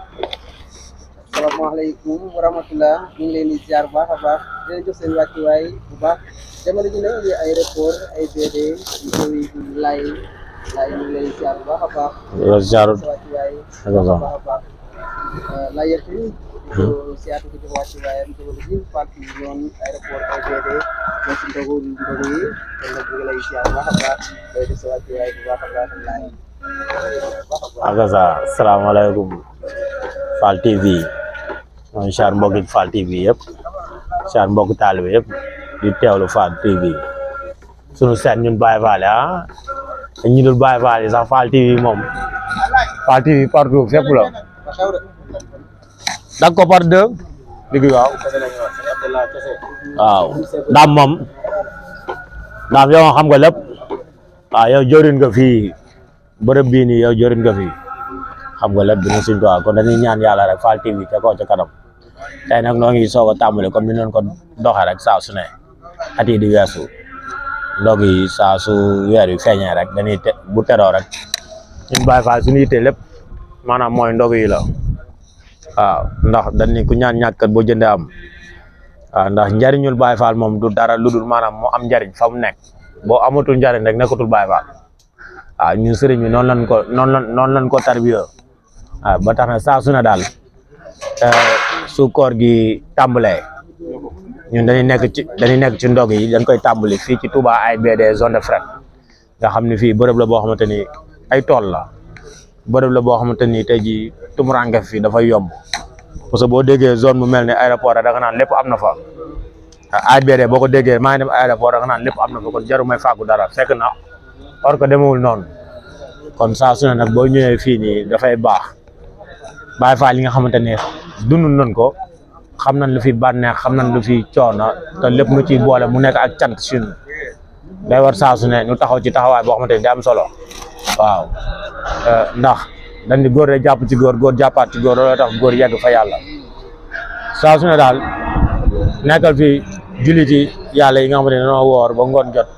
salaamaaleykum wa rahmatulah ñu ngi leen di ziar bu baax a baax di leen jox seen wàccuwaay bu baax jamono ji ne ngi aéroport ay BD yu koy lay lay ñu ngi leen di ziar bu baax a baax yow ziaru sa wàccuwaay bu Ak a baax a baax la yëpp di ko siyaatu ko jox wàccuwaayam jamono ji parti yi yoon aéroport ay BD ñoo si ndogu ndogu yi kon nag ñu ngi lay ziar bu baax a baax day def sa wàccuwaay bu baax a baax laay bu baax a baax akasa salaamaaleykum Fall TV mooy char mbokki Fall TV yëpp char mbokki taalibe yëpp di teewlu Fall TV sunu seen ñun Baye Fall ah ñu dul Baye Fall yi sax Fall TV moom Fall TV partout fépp la ba xew de dag ko par deux digg waaw kese la ñu wax sëñ Abdallah kese waaw daam moom daam yow xam nga lépp waaw yow jorin nga fii bërëb bii nii yow jorin nga fii xam nga lépp dina suñ tuwaa kon dañuy ñaan yàlla rek Fall TV ca kaw ca kanam tey nag noo ngi soog a tàmbali comme ni noonu ko doxee rek saa su ne at yi di weesu ndog yi saa su weer wi feeñee rek dañuy te bu teroo rek ñun Baye Fall suñu yitte lépp maanaam mooy ndog yi la waaw ndax dañ ni ku ñaan ñàkkat boo jëndee am waaw ndax njariñul Baye Fall moom du dara lu dul maanaam mu am njariñ fa mu nekk boo amatul njariñ rek nekkatul Baye Fall waaw ñun sëriñ bi noonu lañ ko noonu lañ noonu lañ ko tarbiyo waaw ba tax na saa su ne daal su koor gi tàmbalee ñun dañuy nekk ci dañuy nekk ci ndog yi dañ koy tàmbali fii ci Touba AIBD zone de fret nga xam ne fii bërëb la boo xamante ni ay tool la bërëb la boo xamante ni tey jii tumuranke fii dafay yomb parce que boo déggee zone bu mel ni aéroport da nga naan lépp am na fa AIBD boo ko déggee maa ngi dem aéroport da nga naan lépp am na fa kon jaru may fàggu dara fekk na or que demewul noonu kon saa su ne nag boo ñëwee fii nii dafay baax Baye Fall yi nga xamante ni dund nañ ko xam nañ lu fi bànneex xam nañ lu fi coono te lépp nu ciy boole mu nekk ak cant si ñun day war saa su ne ñu taxaw ci taxawaay boo xamante ni day am solo waaw ndax dañ di góor de jàpp ci góor góor jàppaat ci góor looloo tax góor yegg fa yàlla saa su ne daal nekkal fi jullit yi yàlla yi nga xamante ne dañoo woor ba ngoon jot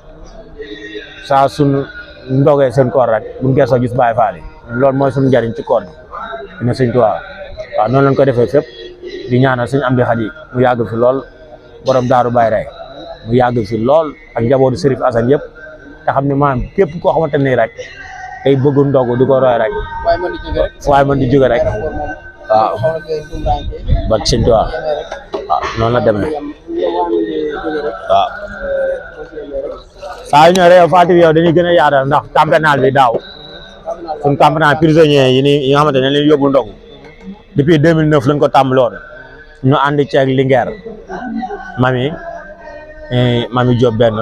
saa suñ ndogee seen koor rek buñ geesoo gis Baye Fall yi loolu mooy suñu njariñ ci koor bi dina sëñ Tuubaa waaw noonu lañ ko defee fépp di ñaanal suñ am di xat yi mu yàgg fi lool borom daaru Baye rey mu yàgg fi lool ak njabootu Serif Assane yëpp te xam ne maanaam képp koo xamante ni rek day bëgg ndogu di ko roy rek waaye man di jóge rek fu waay mën di jóge rek aéroport moom waaw xaw na koy tumuraanke ba sëñ Tuubaa yemee rek waaw noonu la demee yam yow waa mi jóge rek waaw boo si yemee rek saa yu ñëw rek Fall TV yow dañuy gën a yaatal ndax campénal bi daaw suñ campénal prisonniers yi ni yi nga xamante ne leen yóbbu ndogu depuis 2009 lañ ko tàmbaloon ñu ànd ceeg Linguère mami eh, mami Diop benn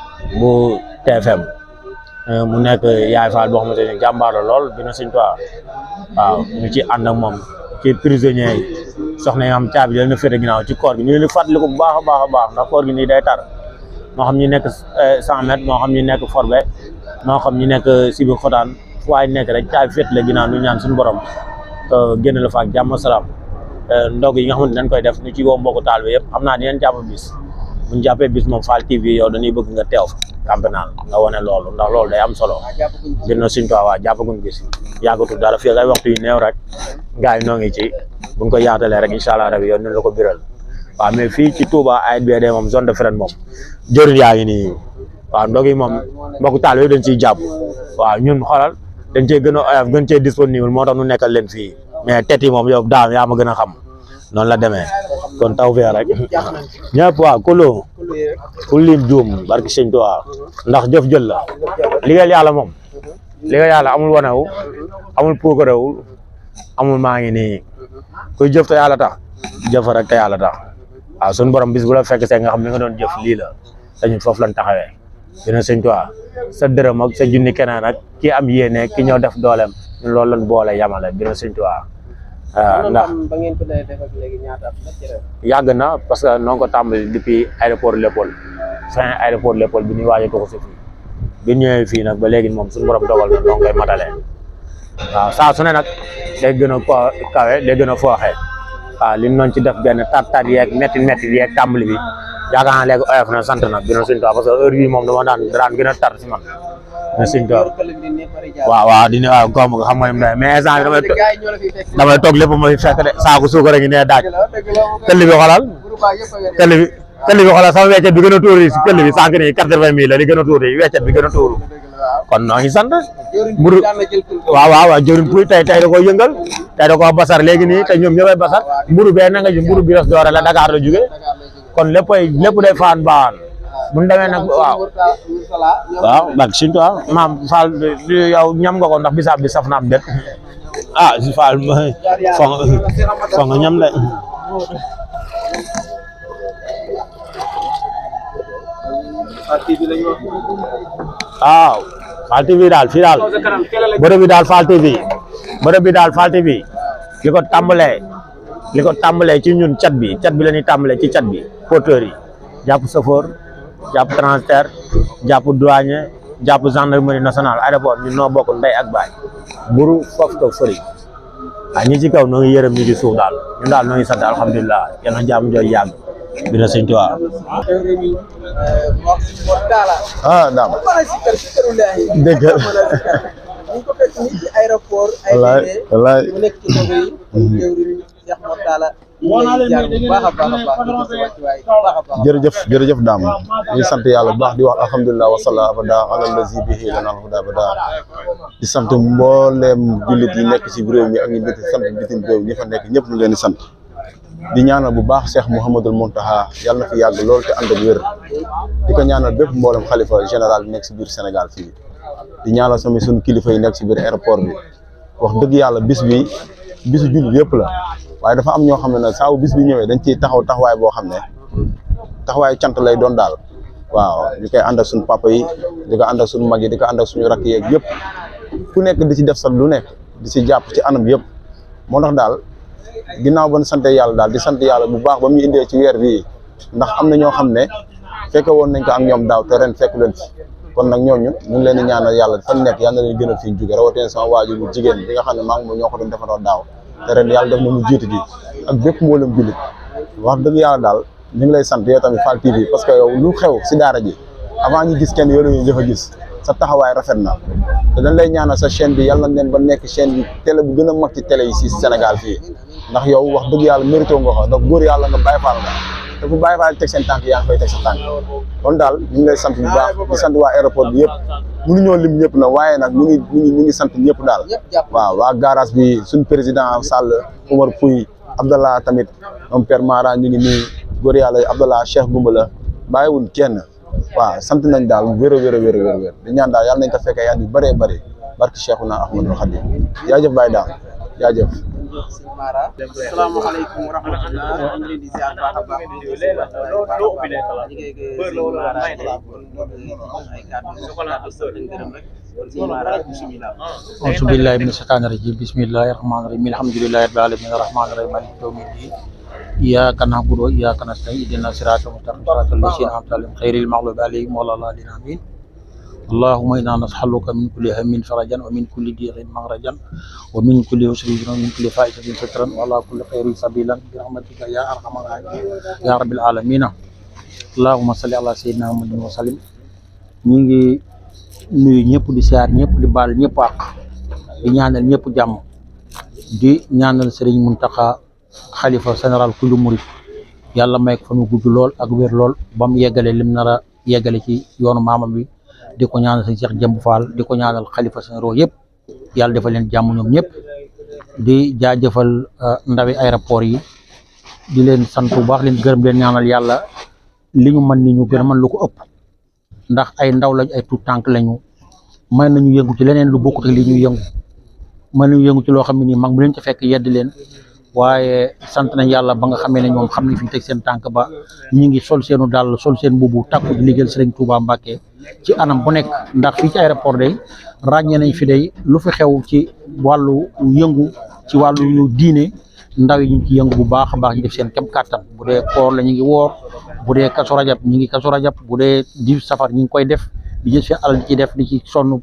bu TFM eh, mu nekk yaay Fall boo xamante ne jàmbaar la lool dina Sëñ Tuubaa waaw ñu ci ànd ak moom ci prisonniers yi soxna yi nga xam caabi dal na féete ginnaaw ci koor gi ñu leen di fàttaliku bu baax a baax a baax ndax koor gi nii day tar moo xam ñi nekk cent mètres moo xam ñi nekk forbe moo xam ñi nekk sibi xotaan fu waay nekk rek caabi féet la ginnaaw ñu ñaan suñu borom génn la fa ak jàmm salaam ndog yi nga xamante dañ koy def ñu ci woo mbokku taal bi yëpp xam naa dinañ jàpp bis buñ jàppee bis moom Fall TV yow dañuy bëgg nga teew fa campénal nga wane loolu ndax loolu day am solo dina suñ ko waa jàppaguñ bis yàggatul dara fii ak ay waxtu yu néew rek gars yi noo ngi ci buñ ko yaatalee rek incha allah rabi yow nañ la ko biral waaw mais fii ci Touba AIBD moom zone de fret moom jëriñ yaa ngi nii waaw ndog yi moom mbokku taal yëpp dañ ciy jàpp waaw ñun xoolal dañ cee gën a oyof gën cee disponible moo tax ñu nekkal leen fii mais tet yi moom yow daam yaa ma gën a xam noonu la demee kon taw fee rek ñëpp waaw kullu ku lim juum barki sëñ Tuubaa ndax jëf jël la liggéeyal yàlla moom liggéeyal yàlla amul wanewu amul puukarewu amul maa ngi nii kuy jëf te yàlla tax jëf rek te yàlla tax waaw suñu borom bis bu la fekk see nga xam li nga doon jëf lii la dañu foofu lañ taxawee dina sëñ Tuubaa sa dërëm ak sa junni keneen ak ki am yéene ki ñëw def dooleem ñun loolu lañ boole yamale dina sëñ Tuubaa waaw ndax ba ngeen ko dee def ak léegi ñaata at la ci ren yàgg na parce que noo ngi ko tàmbali depuis aéroport Léopold fin aéroport Léopold bi ñuy waaj a tuxu si fii bi ñëwee fii nag ba léegi moom suñu borom dogal na noo ngi koy matalee waaw saa su ne nag day gën a ko kawe day gën a fooxee waaw li ñu doon ci def benn tat tat yeeg metti metti yeeg tàmbali bi yaakaar naa léegi oyof na sant na dina Sëñ Tuubaa parce que heure bii moom dama daan daan gën a tar si man dina Sëñ Tuubaa waaw waaw dina waaw comme nga xam nga ni mu demee mais instant bi damay to- damay toog lépp ma fi fekk de saako suukar a ngi nee daaj tëll bi xoolal tëll bi tëll bi xoolal sama weccet bi gën a tuuri si tëll bi sànq nii quatre-vingt mille la li gën a tuuri weccet bi gën a tuuru kon noo ngi sant mburu waaw waaw waaw jëriñ puy tey tey da koo yëngal tey da koo basar léegi nii te ñoom ñëppay basar mburu bee na nga ji mburu bi res doore la Dakar la jóge kon léppay lépp day faan baan bu ñu demee nag waaw waaw bak Sëñ Tuubaa maam Fall yow ñam nga ko ndax bisaab bi saf na am det ah si Fall fo fo nga ñam de waaw Fall TV daal fii daal bërëb bi daal Fall TV bërëb bi daal Fall TV li ko tàmbalee li ko tàmbalee ci ñun cat bi cat bi la ñuy tàmbalee ci cat bi porteurs yi jàpp chauffeur jàpp transitaire jàpp douanier jàpp gendarmerie nationale aéroport ñun noo bokk ndey ak baay buru foofu ko fëri ah ñi ci kaw noo ngi yërëm ñi ci suuf daal ñun daal noo ngi sant alhamdulilah yal na jàmm jooy yàgg bi na sëñ Tuubaa ah daam dégg nga ñu ko fekk nii ci aéroport wallaay wallaay mu nekk ci ndogu yi jëwriñ Cheikh Mor Talla ñu lay jaar bu baax a baax a baax di ko sa wàccuwaay bu baax a baax jërëjëf jërëjëf daam ñu sant yàlla bu baax di wax alhamdulilah wasala abada ala lazi bihi lana alhuda abada di sant mbooleem jullit yi nekk ci réew mi ak ñi biti sant bitim réew ñi fa nekk ñëpp ñu leen di sant di ñaanal bu baax Cheikh Mouhamadul Mountaha yàlla na fi yàgg lool te ànd ak wér di ko ñaanal bépp mboolem xalifa général bi nekk ci biir Sénégal fii di ñaanal sama suñu kilifa yi nekk ci biir aéroport bi wax dëgg yàlla bis bi bisu jullit yëpp la waaye dafa am ñoo xam ne nag saa bu bis bi ñëwee dañ ciy taxaw taxawaay boo xam ne taxawaayu cant lay doon daal waaw ñu koy ànd ak suñu papa yi di ko ànd ak suñu mag yi di ko ànd ak suñu rakk yeeg yëpp ku nekk di ci def sa lu nekk di ci jàpp ci anam yëpp moo tax daal ginnaaw ba ñu sant yàlla daal di sant yàlla bu baax ba mu ñu indee ci weer bii ndax am na ñoo xam ne fekke woon nañ ko ak ñoom daaw te ren fekk leen fi kon nag ñooñu ñu ngi leen di ñaanal yàlla fan nekk yàlla na leen gënal fi ñu jóge rawatina sama waajur bu jigéen bi nga xam ne maa ngi moom ñoo ko doon defandoo daaw te ren yàlla def na mu jiitu ji ak bépp mboolem jullit wax dëgg yàlla daal ñu ngi lay sant yow tamit Fall TV parce que yow lu xew si daara ji avant ñu gis kenn yow la ñuy jëf a gis sa taxawaay rafet na te dañ lay ñaanal sa chaîne bi yàlla na leen ba nekk chaîne bi télé bu gën a mag ci télé yi si Sénégal fii ndax yow wax dëgg yàlla mérito nga ko ndax góor yàlla nga Baay Faal nga te fu Baay Faal teg seen tànk yaa ngi fay teg sa tànk kon daal ñu ngi lay sant bu baax di sant waa aéroport bi yëpp mënuñoo lim ñëpp na waaye nag ñu ngi ñu ngi ñu ngi sant ñëpp daal ñëpp jàpp waaw waa garage bi suñ président Sall Oumar Pouy Abdallah tamit moom Père Mara ñu ngi nii góor yàlla Abdallah Cheikh Goumbala bàyyiwul kenn waaw sant nañ daal wér a wér a wér a wér di ñaan daal yàlla nañ ko fekkee at yu bëree bëri barke Cheikhuna Ahmadul Khadim jaajëf Baye daal jaajëf sëñ Mara asalaamaaleykum wa rahmatulah ñu ngi leen di ziar baax a baax di leen di ziar baax a baax ñu ngi sëñ Mara kon ay kàddu kàddu sant leen gërëm rek kon sëñ Mara bisimilah. أعوذ بالله من الشيطان الرجيم بسم الله الرحمن الرحيم الحمد لله رب العالمين الرحمن الرحيم مالك يوم الدين إياك نعبد وإياك نستعين اهدنا الصراط المستقيم صراط الذين أنعمت عليهم غير المغضوب عليهم ولا الضالين آمين اللهم إنا نسألك من كل هم فرجا ومن كل ضيق مخرجا ومن كل يسر يسرا ومن كل فائدة سترا وعلى كل خير سبيلا برحمتك يا أرحم الراحمين يا رب العالمين اللهم صل على سيدنا محمد وسلم ñi ngi nuyu ñëpp di siyaar ñëpp di baal ñëpp àq di ñaanal ñëpp jàmm di ñaanal Serigne Mountakha xalifa général kullu murid yàlla may ko fa mu gudd lool ak wér lool ba mu yeggale lim nar a yeggale ci yoonu maamam bi di ko ñaanal sëñ Cheikh Jëmb Fall di ko ñaanal xalifa généraux yëpp yàlla defal leen jàmm ñoom ñëpp di jaajëfal ndawi aéroport yi di leen sant bu baax leen gërëm leen ñaanal yàlla li ñu mën ni ñu gën a mën lu ko ëpp ndax ay ndaw lañ ay tuut tànk lañu mën nañu yëngu ci leneen lu bokkut ak li ñuy yëngu mën nañu yëngu ci loo xam ne nii mag bu leen ci fekk yedd leen waaye sant nañ yàlla ba nga xamee ne ñoom xam nañ fi ñu teg seen tànk ba ñu ngi sol seenu dàll sol seen mbubu takku di liggéeyal Sëriñ Tuubaa Mbàkke ci anam bu nekk ndax fii ci aéroport day ràññee nañ fi day lu fi xew ci wàllu yëngu ci wàllu diine ndaw yi ñu ngi ci yëngu bu baax a baax ñu def seen kem kàttan bu dee koor la ñu ngi woor bu dee kasu rajab ñu ngi kasu rajab bu dee di safar ñu ngi koy def di jël seen alal di ci def di ci sonn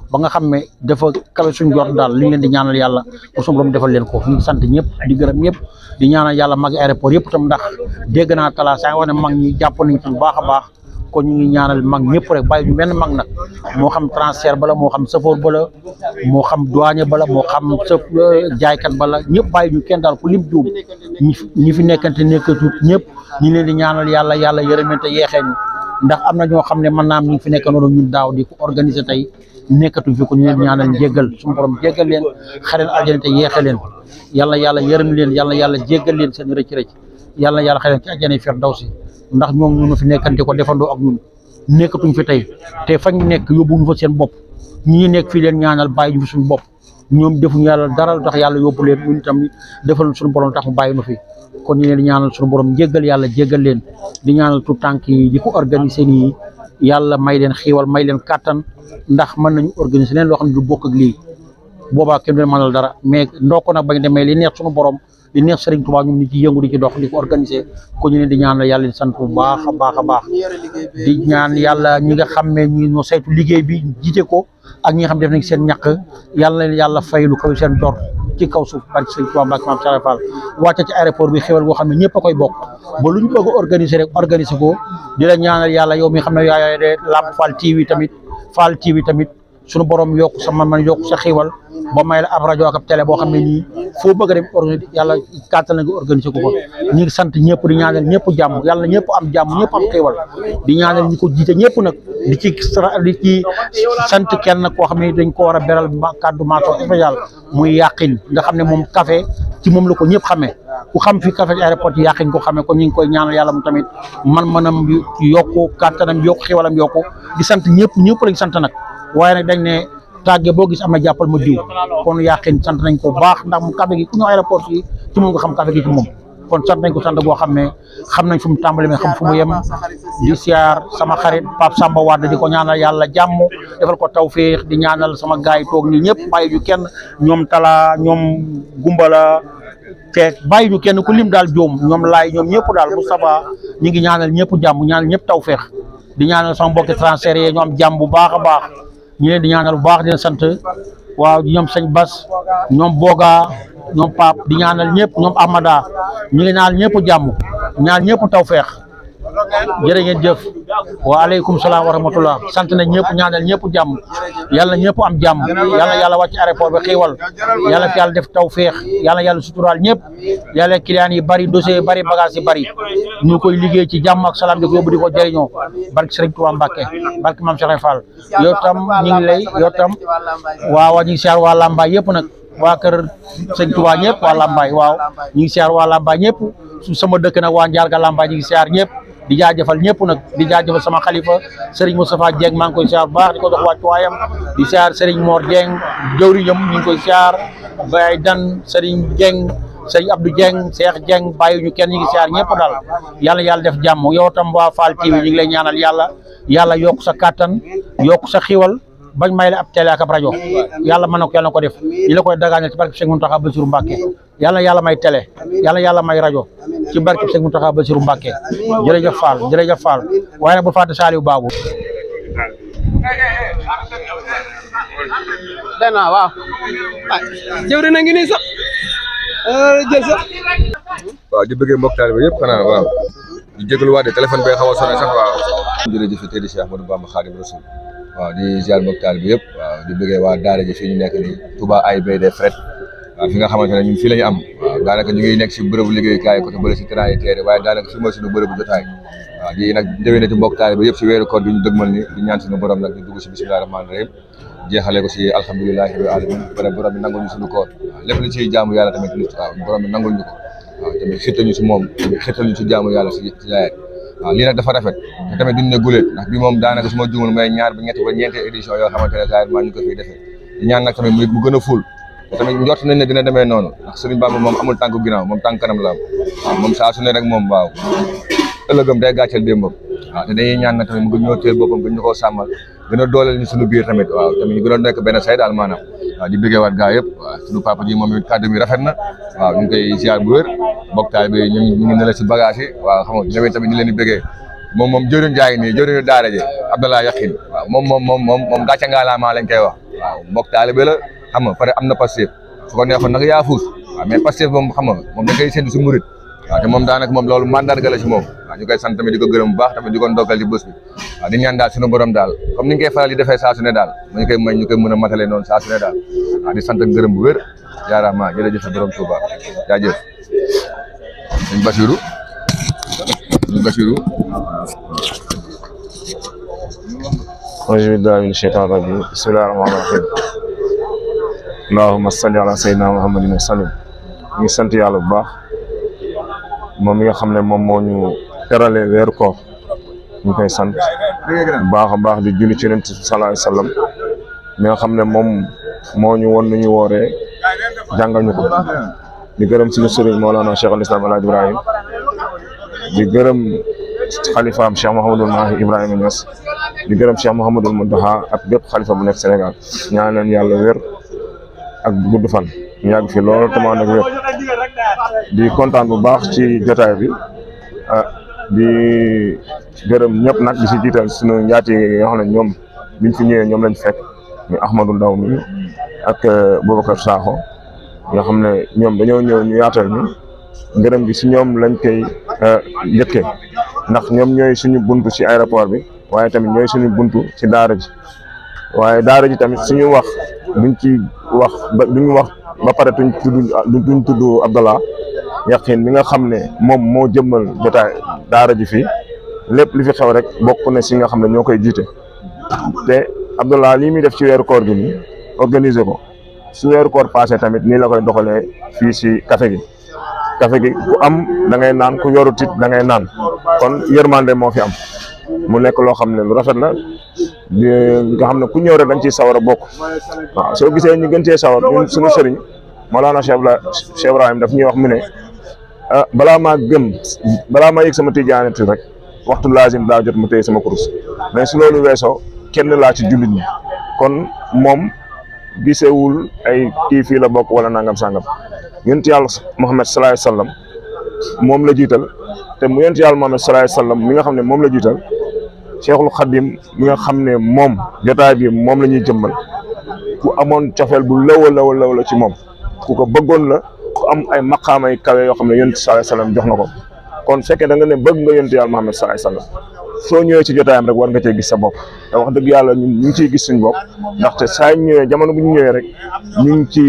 ba nga xam ne dafa kawe suñ jot daal li ñu leen di ñaanal yàlla pour suñu borom defal leen ko ñu ngi sant ñëpp di gërëm ñëpp di ñaanal yàlla mag aéroport yëpp tam ndax dégg naa talaa saa wax ne mag ñi jàpp nañ ci bu baax a baax kon ñu ngi ñaanal mag ñëpp rek bàyyi ñu benn mag nag moo xam transfert bala moo xam chauffeur bala moo xam douanier bala moo xam sa jaaykat bala ñëpp bàyyi ñu kenn daal ku lim juum ñi fi ñi fi nekkante nekkatut ñëpp ñi leen di ñaanal yàlla yàlla yërëmente yeexee ñu ndax am na ñoo xam ne mën naa am ñu ngi fi nekk noonu ñun daaw di ko organiser tey nekkatuñ fi ko ñu leen ñaanal jéggal suñu borom jéggal leen xareel aljana te yeexe leen yàlla yàlla yërëm leen yàlla yàlla jéggal leen seen rëcc rëcc yàlla yàlla xareel ci aljana firdawsi ndax ñoom ñu fi nekkante ko defandoo ak ñun nekkatuñ fi tey te fañ nekk yóbbuñu fa seen bopp ñi nekk fii leen ñaanal bàyyi ñu fi suñu bopp ñoom defuñu yàlla dara lu tax yàlla yóbbu leen ñun tamit defal suñu borom tax mu bàyyi nu fi kon ñu leen di ñaanal suñu borom jéggal yàlla jéggal leen di ñaanal tout tànk yi di ko organiser nii yàlla may leen xiiwal may leen kàttan ndax mën nañu organiser leen loo xam ne du bokk ak lii boobaa kenn du leen mënal dara mais ndokk nag bañ demee li neex suñu borom li neex Serigne Touba ñun ni ci yëngu di ci dox di ko organiser ko ñu leen di ñaanal yàlla leen sant bu baax a baax a baax ñi yore liggéey bi di ñaan yàlla ñi nga xam ne ñi ñoo saytu liggéey bi jiite ko ak ñi nga xam def nañ seen ñàkk yàlla leen yàlla faylu kaw seen dor ci kaw suuf barke Serigne Touba Mbacke Mame Sara Fall wàcce ci aéroport bi xéwal boo xam ne ñëpp a koy bokk ba lu ñu bëgg a organiser rek organiser ko di la ñaanal yàlla yow mi xam ne yaay de Lamp Fall TV tamit Fall TV tamit sunu borom yokk sa man man yokk sa xiiwal ba may la ab rajo ak ab télé boo xam ne nii foo bëgg a dem organiser yàlla kàttal na nga organiser ko fa ñu ngi sant ñëpp di ñaanal ñëpp jàmm yàlla ñëpp am jàmm ñëpp am xiiwal di ñaanal ñi ko jiite ñëpp nag di ci sara- di ci sant kenn koo xam ne dañ ko war a beral ma kàddu mention spéciale muy yàqin nga xam ne moom café ci moom la ko ñëpp xamee ku xam fi café aéroport yi yàqin ko xamee kon ñu ngi koy ñaanal yàlla mu tamit man manam yokku kàttanam yokku xiiwalam yokku di sant ñëpp ñëpp lañ sant nag waaye nag dañ ne tàgge boo gis am na jàppal ma diw kon yàqin sant nañ ko baax ndax mu café gi ku ñëw aéroport yi ci moom nga xam café gi ci moom kon sant nañ ko sant goo xam ne xam nañ fu mu tàmbali mais xam fu mu yem di siyaar sama xarit Pape Samba Wade di ko ñaanal yàlla jàmm defal ko tawféex di ñaanal sama gaay yi toog nii ñëpp bàyyi ñu kenn ñoom Tala ñoom Gumbala te bàyyi ñu kenn ku lim daal joom ñoom laay ñoom ñëpp daal Moustapha ñu ngi ñaanal ñëpp jàmm ñaanal ñëpp tawféex di ñaanal sama mbokki transfert yi ñu am jàmm bu baax a baax ñu leen di ñaanal bu baax di leen sant waaw ñoom sëñ Bas ñoom Boga ñoom Pape di ñaanal ñëpp ñoom Amada ñu ngi ñaanal ñëpp jàmm ñaan ñëpp tawféex jërë ngeen jëf waaleykum salaam wa rahmatullah sant nañ ñëpp ñaanal ñëpp jàmm yàlla ñëpp am jàmm yàlla yàlla wàcc aéroport bi xiiwal yàlla fi yàlla def tawféex yàlla yàlla suturaal ñëpp yàlla client yi bari dossier yi bari bagage yi bari ñu koy liggéey ci jàmm ak salaam di ko yóbbu di ko jëriñoo barke Serigne Touba Mbacke barke Mame Cheikh Fall yow tam ñu ngi lay yow tam waaw ñu ngi siyaar waa Lambaay yëpp nag waa kër sëñ Touba ñëpp waa Lambaay waaw ñu ngi siyaar waa Lambaay ñëpp su sama dëkk nag waa Njaarga Lambaay ñu ngi siyaar ñëpp di jaajëfal ñëpp nag di jaajëfal sama xalifa Serigne Moustapha Dieng maa ngi koy siyaar bu baax di ko jox wàccuwaayam di siyaar Serigne Mor Dieng jëwriñam ñu ngi koy siyaar Baye Dan Serigne Dieng Serigne Abdou Dieng Cheikh Dieng bàyyi ñu kenn ñu ngi siyaar ñëpp daal yàlla yàlla def jàmm yow tam waa Fall TV ñu ngi lay ñaanal yàlla yàlla yokk sa kàttan yokk sa xiwal bañ may la ab télé ak ab rajo yàlla mën na ko yàlla na ko def ñi la koy dagaanal ci barke Cheikh Mountakha Bassirou Mbacké yàlla yàlla may télé yàlla yàlla may rajo ci barke Cheikh Mountakha Bassirou Mbacké jërëjëf Fall jërëjëf Fall waaye nag bu fàtte Saliou Babou dana waaw ah jëwri na ngi nii sax jël sax waaw di bëggee mbokk taalibe yëpp xanaa waaw di jégalu waat de téléphone bay xaw a sonné sax waaw jërëjëf tey di Cheikh Ahmadou Bamba Khadim Rasoul waaw di ziar mbokk taalibe yëpp waaw di bëggee waa daara ji fii ñu nekk nii Touba AIBD fret waaw fi nga xamante ne ñun fii la ñu am waaw daanaka ñu ngi nekk si bërëbu liggéeyukaay côté bële si terrain yi teere waaye daanaka fi mooy suñu bërëbu jotaay waaw di nag déwénati mbokk taalibe yëpp si weeru koor bi ñu dëgmal ni di ñaan suñu borom nag di dugg si bismillahi rahmaani rahim jeexale ko si alhamdulilahi rabbil alamin bare borom bi nangul ñu suñu koor waaw lépp lu ciy jaamu yàlla tamit nit waaw borom bi nangul ñu ko waaw tamit xirtal ñu si moom tamit xirtal ñu si jaamu yàlla si si laayet waaw lii nag dafa rafet te tamit duñ ne guléet ndax bi moom daanaka su ma juumul may ñaar ba ñett ba ñeenti édition yoo xamante ne saa maa ñu ko fiy defee di ñaan nag tamit mu mu gën a ful te tamit njort nañ ne dina demee noonu ndax Sëriñ Bamba moom amul tànku ginnaaw moom tànk kanam la am waaw moom saa su ne rek moom waaw ëllëgam day gàcceel démbam waaw te dañuy ñaan nag tamit mu gën ñoo teel boppam gën ñu koo sàmmal gën a dooleel ñu suñu biir tamit waaw tamit ñu gën a nekk benn say daal maanaam waaw di bëggee waat gaa yëpp waaw suñu papa ji moom it kàddu mi rafet na waaw ñu ngi koy ziar bu wér mboktaay bi ñu ñu ngi ne la si bagage yi waaw xam nga ñëwee tamit ñu leen di bëggee moom moom jëriñ jaay nii jëriñu daara ji Abdallah Yakhine waaw moom moom moom moom moom gàcce ngaalaamaa lañ koy wax waaw mbokk taalibe la xam nga pare am na Pastef su ko neexoon nag yaa fuus waaw mais Pastef moom xam nga moom da koy séntu si murit waaw te moom daanaka moom loolu mandarga la si moom waaw ñu koy sant tamit di ko gërëm bu baax tamit di ko ndokkal ci bés bi waaw di ñaan daal suñu borom daal comme ni ñu koy faral di defee saa su ne daal mu ñu koy may ñu koy mën a matale noonu saa su ne daal waaw di sant ak gërëm bu wér jaaraama jërëjëf borom Touba jaajëf sëñ Basiru sëñ Basiru auzu billahi min shaytaan rajim bismillahi rahmaani rahim allahumma salli ala sayyidina muhammadin wa sallim ñu ngi sant yàlla bu baax moom mi nga xam ne moom moo ñu terale weeru koor ñu koy sant bu baax a baax di julli ci yonent sallallahu alayhi wa sallam mi nga xam ne moom moo ñu won nu ñu wooree jàngal ñu ko di gërëm suñu sëriñ Mawlana Cheikh al Islam El Hadj Ibrahim di gërëm xalifaam Cheikh Mouhamadul Mahi Ibrahima Niass di gërëm Cheikh Mouhamadul Mountakha ak bépp xalifa bu nekk Sénégal ñaan leen yàlla wér ak gudd fan ñu yàgg fi lool te mu ànd ak wér di kontaan bu baax ci jotaay bi ah di gërëm ñëpp nag di si jiital suñu njaati yi nga xam ne ñoom biñ fi ñëwee ñoom lañ fekk muy Ahmadou Ndaw mi ak Boubacar Sakho nga xam ne ñoom dañoo ñëw ñu yaatal ñu ngërëm gi si ñoom lañ koy njëkkee ndax ñoom ñooy suñu buntu ci aéroport bi waaye tamit ñooy suñu buntu ci daara ji waaye daara ji tamit suñu wax duñ ci wax ba duñ wax ba pare tuñ tudd duñ tudd Abdallah Yaqin mi nga xam ne moom moo jëmmal jotaay daara ji fii lépp li fi xew rek bokk na si nga xam ne ñoo koy jiite te Abdallah lii muy def ci weeru koor gi nii organiser ko su weeru koor passé tamit nii la koy doxalee fii si café gi café gi ku am da ngay naan ku yorut it da ngay naan kon yërmande moo fi am mu nekk loo xam ne lu rafet la di nga xam ne ku ñëw rek dañ ciy sawar a bokk waaw soo gisee ñu gën cee sawar ñun suñu sëriñ Mawlana Cheikh Cheikh Ibrahim daf ñuy wax mu ne ah balaa maa gëm balaa maa yëg sama tijaanati rek waxtu laazim daa jot mu téye sama kurus mais su loolu weesoo kenn laa ci jullit ñi kon moom gisewul ay kii fii la bokk wala nangam sangam yonent yàlla Muhammad sallallahu alayhi wasallam moom la jiital te mu yonent yàlla Muhammad sallallahu alayhi wasallam mi nga xam ne moom la jiital Cheikhul Khadim mi nga xam ne moom jotaay bi moom la ñuy jëmmal ku amoon cofeel bu law a law a law la ci moom ku ko bëggoon la ku am ay maqaamay kawe yoo xam ne yonent sallallahu alayhi wasallam jox na ko kon fekkee da nga ne bëgg nga yonent yàlla Muhammad sallallahu alayhi wasallam soo ñëwee ci jotaayam rek war nga cee gis sa bopp te wax dëgg yàlla ñun ñu ngi ciy gis suñu bopp ndaxte saa ñu ñëwee jamono bu ñu ñëwee rek ñu ngi ci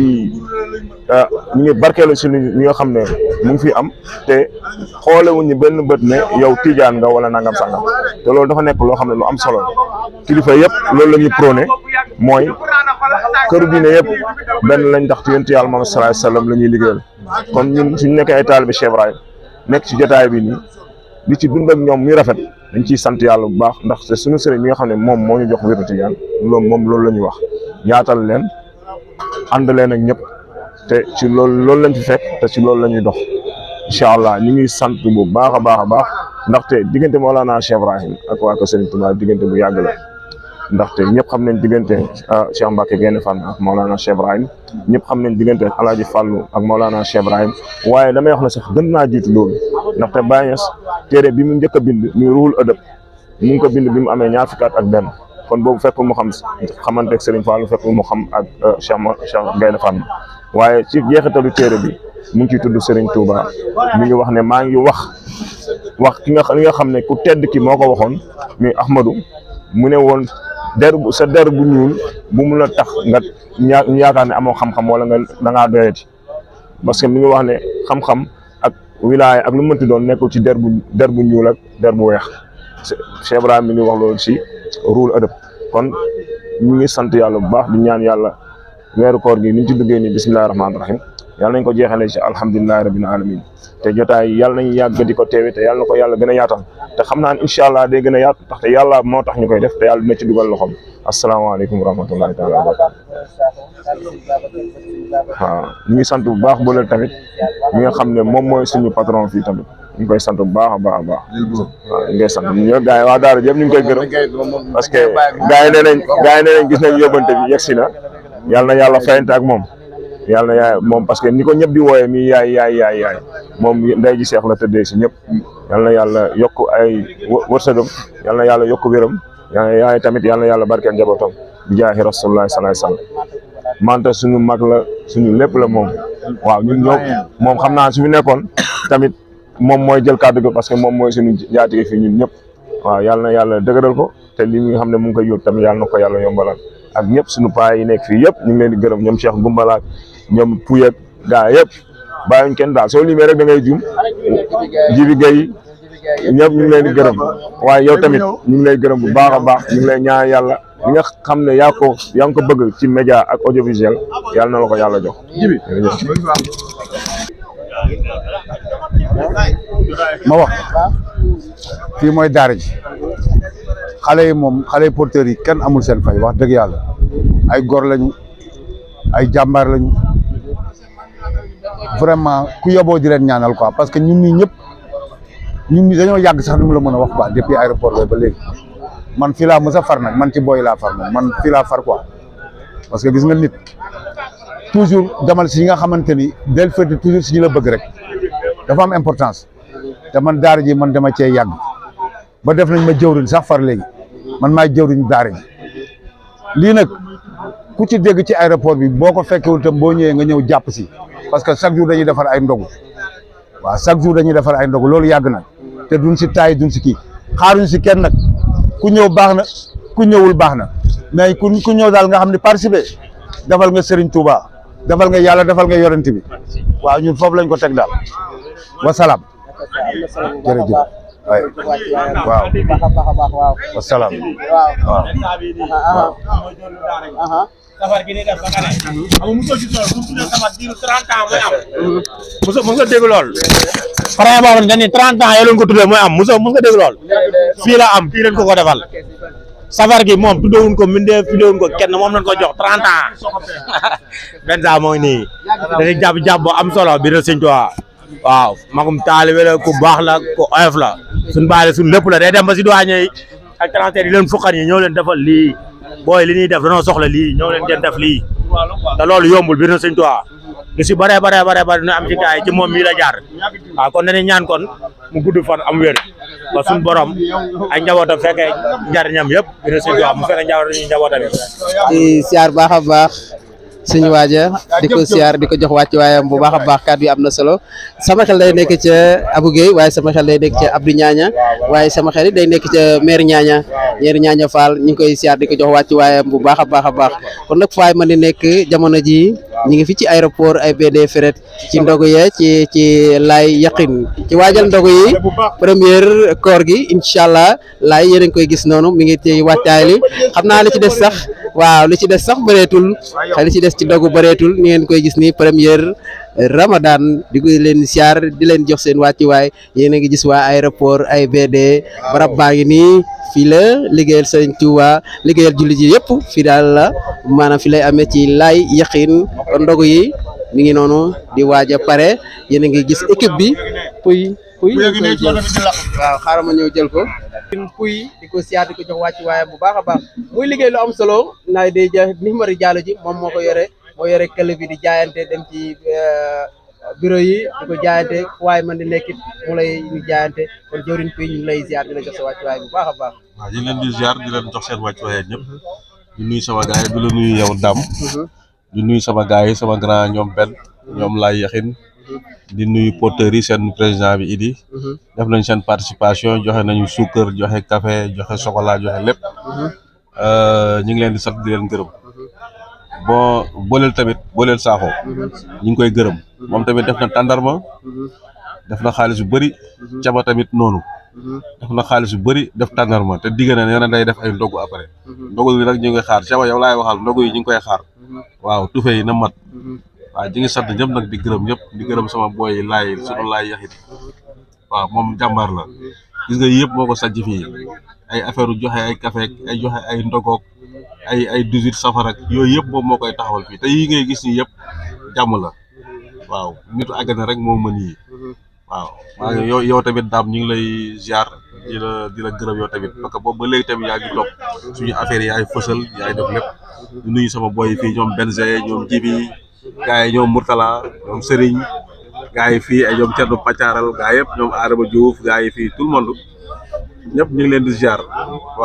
ñu ngi barkeelu si li nga xam ne mu ngi fi am te xoolewuñu benn bët ne yow tijaan nga wala nangam sangam te loolu dafa nekk loo xam ne lu am solo kilifa yëpp loolu la ñuy prôné mooy këru diine yëpp benn lañ ndax ci yonent yàlla Muhammad sallallahu alayhi wasallam la ñuy liggéeyal kon ñun suñu nekkee ay taalibe Cheikh Ibrahim nekk ci jotaay bi nii di ci dund ak ñoom muy rafet dañ ciy sant yàlla bu baax ndax te suñu sëriñ mi nga xam ne moom moo ñu jox wéru tijaan loolu moom loolu la ñuy wax yaatal leen ànd leen ak ñëpp te ci loolu loolu lañ fi fekk te ci loolu la ñuy dox incha allah ñu ngi sant bu baax a baax a baax ndaxte diggante Mawlana Cheikh Ibrahim ak waa ko Sëriñ Tuubaa diggante bu yàgg la ndaxte ñëpp xam nañ diggante Cheikh Mbacke Gaïndé Fatma ak Mawlana Cheikh Ibrahim ñëpp xam nañ diggante Alaaji Fàllu ak Mawlana Cheikh Ibrahim waaye damay wax ne sax gën naa jiitu loolu ndaxte Baye Niass téere bi mu njëkk a bind muy ruhul ëdëb mu ngi ko bind bi mu amee ñaar fukki at ak benn kon boobu fekkul mu xam xamante ak Serigne Fallou fekkul mu xam ak Cheikh Cheikh Gaïndé Fatma waaye ci jeexitalu téere bi mu ngi ciy tudd Serigne Touba mi ngi wax ne maa ngi wax wax ki nga li nga xam ne ku tedd ki moo ko waxoon muy Ahmadou mu ne woon der bu sa der bu ñuul bu mun a tax nga ñaa yaakaar ne amoo xam-xam wala nga da ngaa doyati parce que mi ngi wax ne xam-xam ak wilaaya ak lu mu mënti doon nekkul ci der bu der bu ñuul ak der bu weex Cheikh Ibrahima mi ngi wax loolu ci ruul adab kon ñu ngi sant yàlla bu baax di ñaan yàlla weeru koor gi ni ñu ci duggee nii bisimilahi rahmaani rahim yàlla nañ ko jeexalee ci alhamdulilahi rabbil alamin te jotaay yàlla nañ yàgg di ko teewe te yàlla na ko yàlla gën a yaatal te xam naa ne incha allah day gën a yaatu ndaxte yàlla moo tax ñu koy def te yàlla dina ci dugal loxoom asalaamaaleykum wa rahmatullahi taala wa barakatu waaw ñu ngi sant bu baax booleel tamit mi nga xam ne moom mooy suñu patron fii tamit ñu ngi koy sant bu baax a baax a baax waaw ñu ngi koy sant ñoo gars yi waa daara yëpp ñu ngi koy gërëm parce que gars yi nee nañ gars yi nee nañ gis nañ yóbbante bi yegsi na yàlla na yàlla fayante ak moom yàlla na yaay moom parce que ni ko ñëpp di wooyee mi yaay yaay yaay yaay moom nday ji seex la tëddee si ñëpp yàlla na yàlla yokk ay wërsëgam yàlla na yàlla yokk wéram yaay tamit yàlla na yàlla barkeel njabootam bi jaahi rasulullah sallallahu alayhi wasallam manta suñu mag la suñu lépp la moom waaw ñun ñoo moom xam naa su fi nekkoon tamit moom mooy jël kàddu gi parce que moom mooy suñu njaatige fii ñun ñëpp waaw yàlla na yàlla dëgëral ko te li nga xam ne mu ngi koy yóbbu tamit yàlla na ko yàlla yombalal ak ñëpp suñu paa yi nekk fii yëpp ñu ngi leen di gërëm ñoom Cheikh Gumbalaak ñoom Pouye gaa yëpp bàyyiwuñ kenn daal soo limee rek da ngay juum Jibi Gueye ñëpp ñu ngi leen di gërëm waaye yow tamit ñu ngi lay gërëm bu baax a baax ñu ngi lay ñaan yàlla li nga xam ne yaa ko yaa ngi ko bëgg ci média ak audiovisuel yàlla na la ko yàlla jox. ma wax fii mooy daara ji xale yi moom xale yi porteurs yi kenn amul seen fay wax dëgg yàlla ay gor lañu ay jàmbaar lañu vraiment ku yoboo di leen ñaanal quoi parce que ñun ñii ñëpp ñun ñi dañoo yàgg sax nu mu la mën a wax quoi depuis aéroport ba ba léegi man fii laa mës a far nag man ci booy laa far moom man fii laa far quoi parce que gis nga nit toujours demal si ñi nga xamante ni del fëte toujours si ñu la bëgg rek dafa am importance te man daara ji man dama cee yàgg ba def nañ ma jëwriñ sax far léegi man maay jëwriñ daara ji lii nag ku ci dégg ci aéroport bi boo ko fekkewul tam boo ñëwee nga ñëw jàpp si parce que chaque jour dañuy defar ay ndogu waaw chaque jour dañuy defar ay ndogu loolu yàgg na te duñ si taay duñ si kii xaaruñ si kenn nag ku ñëw baax na ku ñëwul baax na mais ku ku ñëw daal nga xam ne participer defal nga Serigne Touba defal nga yàlla defal nga yorante bi waaw ñun foofu lañ ko teg daal wasalaam jërëjëf waay waaw baax a baax a baax waaw wasalaam waaw waaw aha aha safar gi ni def ba nga ne xam nga mosoo gis loolu bu ñu tuddee safar diiru 30 ans mooy am mosoo mos nga dégg lool pare boobu dañ ni 30 ans yéen ko tuddee mooy am mosoo mos nga dégg lool fii la am fii lañ ko ko defal safar gi moom tuddewuñ ko mindee tuddewuñ ko kenn moom lañ ko jox 30 ans benn saa moo ngi nii dañuy jàpp jàpp bu am solo bi na sëñ Tuubaa waaw magum taalibe la ku baax la ku oyof la suñ baale suñ lépp la day dem ba si douane yi ak transfert yi leen fukkan yi ñoo leen defal lii booy li ñuy def danoo soxla lii ñoo leen den def lii te loolu yombul bi na sëñ Tuubaa lu si bare bare bare bare dina am ci gaay yi ci moom mii la jaar waaw kon dañuy ñaan kon mu gudd fan am wér ba suñ borom ay njabootam fekkee njariñam yëpp bi na sëñ Tuubaa mu fekkee njaboot ñu njabootam yi di siyaar baax a baax suñu waaja di ko siyaar di ko jox wàcc waayam bu baax a baax kàddu yi am na solo sama xel day nekk ca Abou Guèye waaye sama xel day nekk ca Abdou Ñaaña waaye sama xel it day nekk ca maire Ñaaña maire Ñaaña Fall ñu ngi koy siyaar di ko jox wàcc waayam bu baax a baax a baax kon nag faay man di nekk jamono ji ñu ngi fi ci aéroport AIBD Fret ci ndogu ye ci ci laay yaqin ci waajal ndogu yi première koor gi incha allah laay yéen a ngi koy gis noonu mi ngi ci wàccaay li xam naa li ci des sax waaw li ci des sax bëreetul li ci des ci ndogu bëreetul ni ngeen koy gis ni première ramadan di ko leen siyaar di leen jox seen wàccuwaay yéen a ngi gis waa aéroport AIBD barab baa ngi nii fii la liggéeyal sëñ Tuuba liggéeyal jullit yi yëpp fii daal la maanaam fi lay amee ci laay yaqin kon ndogu yi mi ngi noonu di waaj a pare yéen a ngi gis équipe bi puy puy ñu koy jël waaw xaaral ma ñëw jël ko puy di ko siyaar di ko jox wàcc waaye bu baax a baax muy liggéey lu am solo naay day ja numéro jàll ji moom moo ko yore moo yore këll bi di jaayante dem ci bureau yi di ko jaayante waaye man di nekkit mu lay ñu jaayante kon jëwriñ puy ñu ngi lay ziar di la jox sa wàcc waaye bu baax a baax waaw di leen di ziar di leen jox seen wàccuwaay ñëpp di nuyu sama gars yi di la nuyu yow Dame di nuyu sama gars yi sama grand ñoom benn ñoom laay yaxin di nuyu porteurs yi seen président bi Idi def nañ seen participation joxe nañu suukar joxe café joxe chocolat joxe lépp ñu ngi leen di sant di leen gërëm bon booleel tamit booleel saaxo ñu ngi koy gërëm moom tamit def na tàndarma def na xaalis bu bëri caba tamit noonu def na xaalis bu bëri def tàndarma te digg na nee na day def ay ndogu après ndogu yi nag ñu ngi koy xaar caba yow laay waxal ndogu yi ñu ngi koy xaar waaw tufe yi na mat waaw ñu ngi sant ñëpp nag di gërëm ñëpp di gërëm sama boy yi laay sunu laay yaxit waaw moom jàmbaar la gis nga yëpp moo ko sajj fii ay affaire joxe ay café ay joxe ay ndogoog ay ay 18 safar ak yooyu yëpp moom moo koy taxawal fii te yii ngay gis nii yëpp jàmm la waaw nitu àggana rek moo mën yi waaw maa ngi yow yow tamit daam ñu ngi lay ziar di la di la gërëm yow tamit parce que boobu ba léegi tamit yaa ngi topp suñu affaire yi yaay fësal yaay def lépp di nuyu sama boy yi fii ñoom Benze ñoom Jibi gars yi ñoom Mourtala ñoom Serigne gars yi fii ay ñoom Thierno Paccaral gars yëpp ñoom Adama Diouf gars yi fii tout le monde ñëpp ñu ngi leen di ziar waaw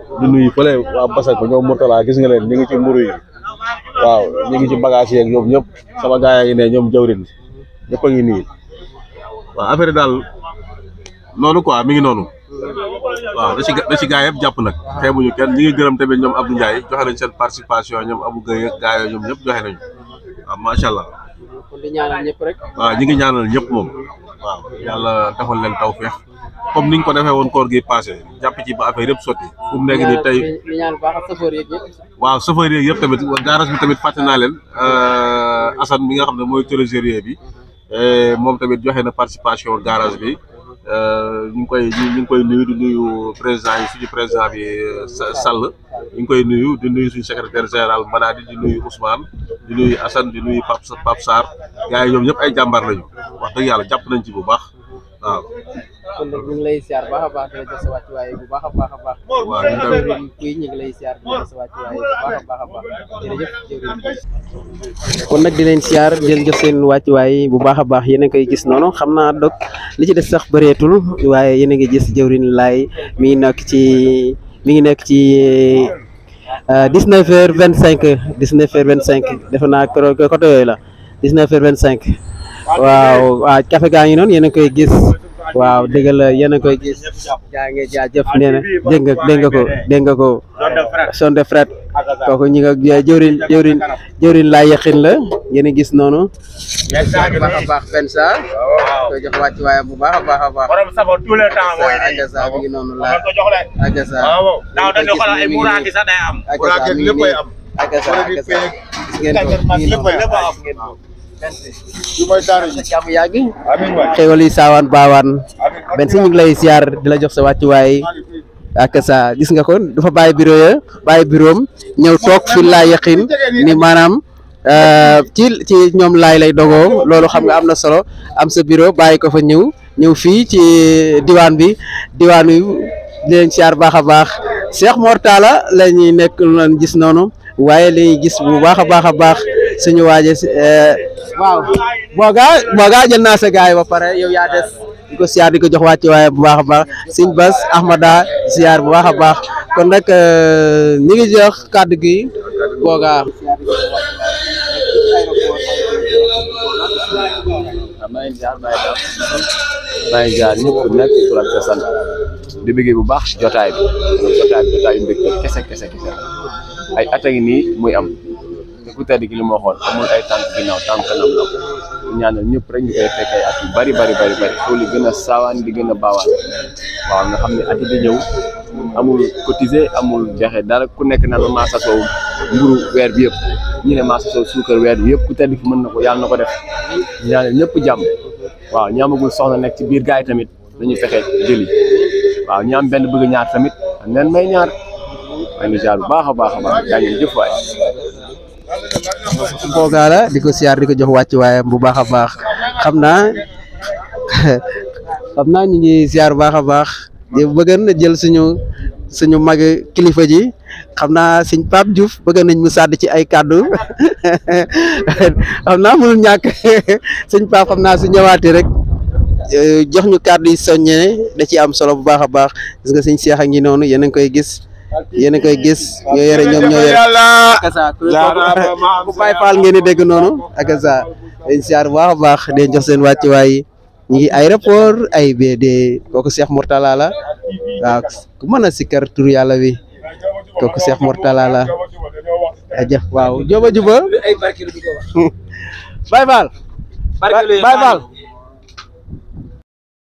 di nuyu fële waa Basak ba ñoom Mourtala gis nga leen ñu ngi ci mburu yi waaw ñu ngi ci bagage yeeg ñoom ñëpp sama gars yi ne ñoom jawrin ñëpp a ngi nii waaw affaire daal noonu quoi mi ngi noonu waaw da ci da ci gars yëpp jàpp nag xeebuñu kenn ñi ngi gërëm tamit ñoom Abdou Ndiaye joxe nañ seen participation ñoom Abou Gueye ak gars yooyu ñoom ñëpp joxe nañu waaw macha allah kon di ñaanal ñëpp rek waaw ñi ngi ñaanal ñëpp moom waaw yàlla defal leen tawfeex comme niñ ko defee woon koor gi passé jàpp ci ba affaire yëpp sotti fu mu nekk nii tey di ñaan bu baax ak chauffeur yeeg ñëpp waaw chauffeur yeeg yëpp tamit garage bi tamit fàtte naa leen Assane mi nga xam ne mooy trésorier bi moom tamit joxe na participation garage bi ñu ngi koy ñu ngi koy nuyu di nuyu président yi suñu président bi Sall ñu ngi koy nuyu di nuyu suñu secrétaire général Manadi di nuyu Ousmane di nuyu Assane di nuyu Pape Pape Sarr gars yi ñoom ñëpp ay jàmbaar lañu wax dëgg yàlla jàpp nañ ci bu baax waaw. kon nag ñu ngi lay siyaar baax a baax di la jox sa wàccuwaay bu baax a baax a baax waaw ñu ngi jëwriñ kuy ñu ngi lay siyaar di la jox sa wàccuwaay bu baax a baax a baax jërëjëf jëwriñ kon nag di leen siyaar di leen jox seen wàccuwaay bu baax a baax yéen a ngi koy gis noonu xam naa dog li ci des sax bëreetul waaye yéen a ngi gis jëwriñ laay mi ngi nekk ci mi ngi nekk ci dix neuf heures vingt cinq dix neuf heures vingt cinq defe naa côté yooyu la dix neuf heures vingt cinq waaw waaw café gaa ngi noonu yéen a koy gis waaw dëgg la yéen a koy gis gaa ngi jaajëf nee na dégg nga dégg nga ko dégg nga ko son de fret kooku ñi nga jëwrin jëwrin jëwrin laa yaqin la yéen a gis noonu baax a baax fen sa koy jox wàcc waaye bu baax a baax a baax borom sabo tout le temps mooy nii agasa mi ngi noonu la ko jox leen agasa waaw daaw dañu xoolal ay muraaki sax day am agasa mi ngi nii agasa agasa gis ngeen ko mi ngi noonu gis ngeen ko jàmm yàgg xéwal yi saawaan baawaan benn si ñu ngi lay siyaar di la jox sa wàccuwaay ak sa gis nga ko dafa bàyyi bureau ya bàyyi bureau am ñëw toog fi laa yaqin ni maanaam ci ci ñoom laay lay dogoo loolu xam nga am na solo am sa bureau bàyyi ko fa ñëw ñëw fii ci diwaan bi diwaan wi di leen siyaar baax a baax Cheikh Mor Talla la ñuy nekk lan gis noonu waaye li ñuy gis bu baax a baax a baax suñu waaje waaw boogaa boogaa jël naa sa gaay ba pare yow yaa des di ko siyaar di ko jox wàcc waaye bu baax a baax sëñ Bas Ahmada siyaar bu baax a baax kon nag ñi ngi jox kàddu gi boogaa maa ngi jaar maa ngi jaar maa ngi jaar ñëpp ku nekk tur ak sa sant di bëggee bu baax si jotaay bi jotaay bi jotaay yu mbégte kese kese kese ay at a ngi nii muy am te ku tedd gi li ma waxoon amul ay tànk ginnaaw tànk kanam la ko ñaanal ñëpp rek ñu koy fekk ay at yu bari bari bari bari foo li gën a saawaan di gën a baawaan waaw nga xam ne at di ñëw amul cotiser amul joxe dara ku nekk naan ma maa sasoo mburu weer bi yëpp ñu ne maa sasoo suukar weer bi yëpp ku tedd ki mën na ko yàlla na ko def ñaanal ñëpp jàmm waaw ñaamagul soxna nekk ci biir gaay yi tamit dañuy fexe jëli waaw ñaam benn bëgg ñaar tamit am leen may ñaar may nu jaar bu baax a baax a baax daa ngeen jëf waay boogaa la di ko siyaar di ko jox wàcc waaye bu baax a baax xam naa xam naa ñu ngi siyaar bu baax a baax di bëgg na jël suñu suñu mag kilifa ji xam naa sëñ Pape Diouf bëgg nañ mu sàdd ci ay kàddu xam naa mënul ñàkk sëñ Pape xam naa su ñëwaatee rek jox ñu kàddu yi soññee da ci am solo bu baax a baax gis nga sëñ Cheikh a ngi noonu yéen a ngi koy gis yéen a koy gis ñoo yore ñoom ñoo yore akasa ku Baay Faal ngeen di dégg noonu akasa dañ siyaar bu baax a baax den jox seen wàccuwaay ñi ngi aéroport AIBD kooku Cheikh Mourtala la waaw ku mën a sikkar tur yàlla wi kooku Cheikh Mourtala la ajëf waaw juba juba Baay Faal Baay Faal